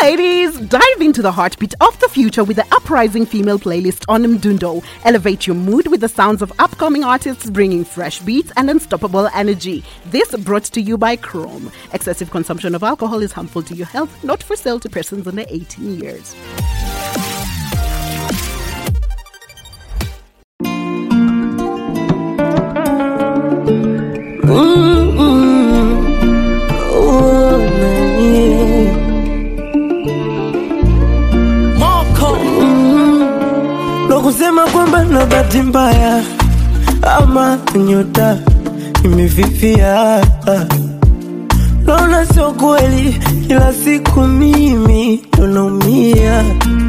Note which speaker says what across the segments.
Speaker 1: ladies, dive into the heartbeat of the future with the uprising female playlist on Mdundo. Elevate your mood with the sounds of upcoming artists bringing fresh beats and unstoppable energy. This brought to you by Chrome. Excessive consumption of alcohol is harmful to your health, not for sale to persons under 18 years.
Speaker 2: ndo kusema kwamba na bahati mbaya ama nyota imefifia. Naona sio kweli, kila siku mimi ndo naumia.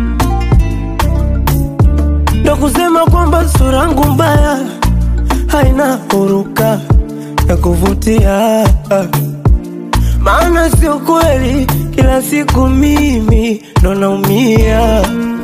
Speaker 2: Ndo kusema kwamba sura yangu mbaya haina huruka ya kuvutia, maana sio kweli, kila siku mimi ndo naumia.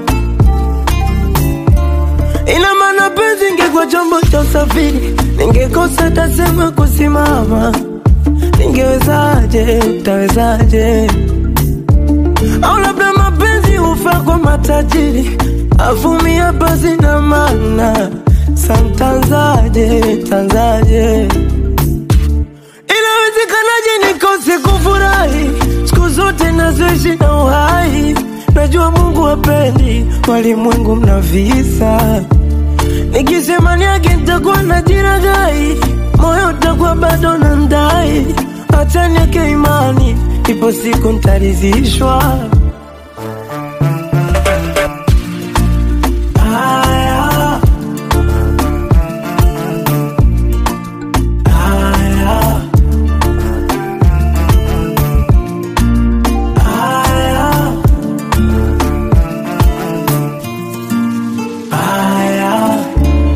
Speaker 2: Ina maana penzi ingekuwa chombo cha usafiri, ningekosa tasema kusimama. Ningewezaje, tawezaje? Au labda mapenzi hufaa kwa matajiri, avumia basi na maana santanzaje, tanzaje? Inawezekanaje nikose kufurahi siku zote nazoishi na uhai? Najua Mungu hapendi walimwengu mna visa. Nikisema niage nitakuwa na jiragai, moyo utakuwa bado na ndai. Acha niweke imani, ipo siku nitaridhishwa. Haya. Haya. Haya. Haya.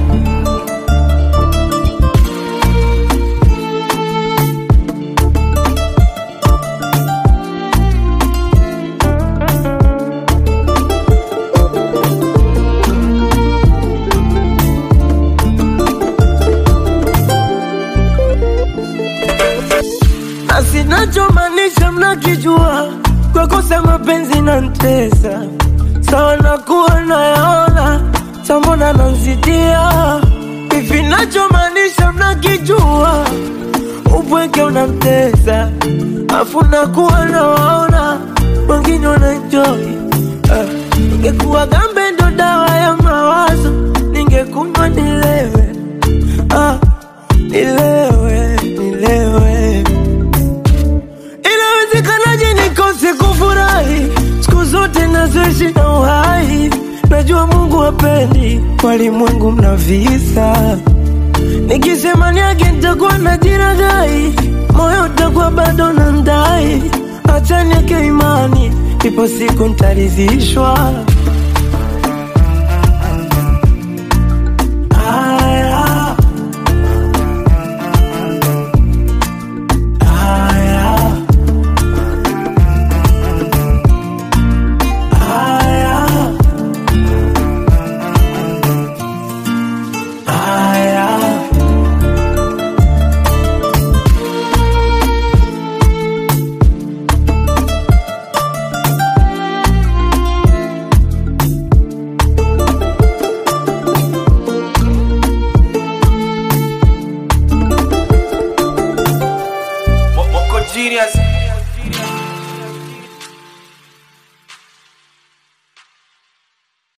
Speaker 2: na sinachomaanisha mnakijua, kwa kosa mapenzi na ntesa sawa, nakuwa nayaona sambona nanzidia hivi, nachomaanisha mnakijua, upweke unamtesa afu nakuwa nawaona wengine wanaenjoy. Uh, ningekuwa gambe ndo dawa ya mawazo, ningekunywa nilewe, ah, nilewe, nilewe Inawezekanaje nikose kufurahi siku zote nazoishi na uhai? Najua Mungu hapendi walimwengu mna visa. Nikisema niage nitakuwa na jiragai, moyo utakuwa bado na ndai. Acha niweke imani, ipo siku nitaridhishwa.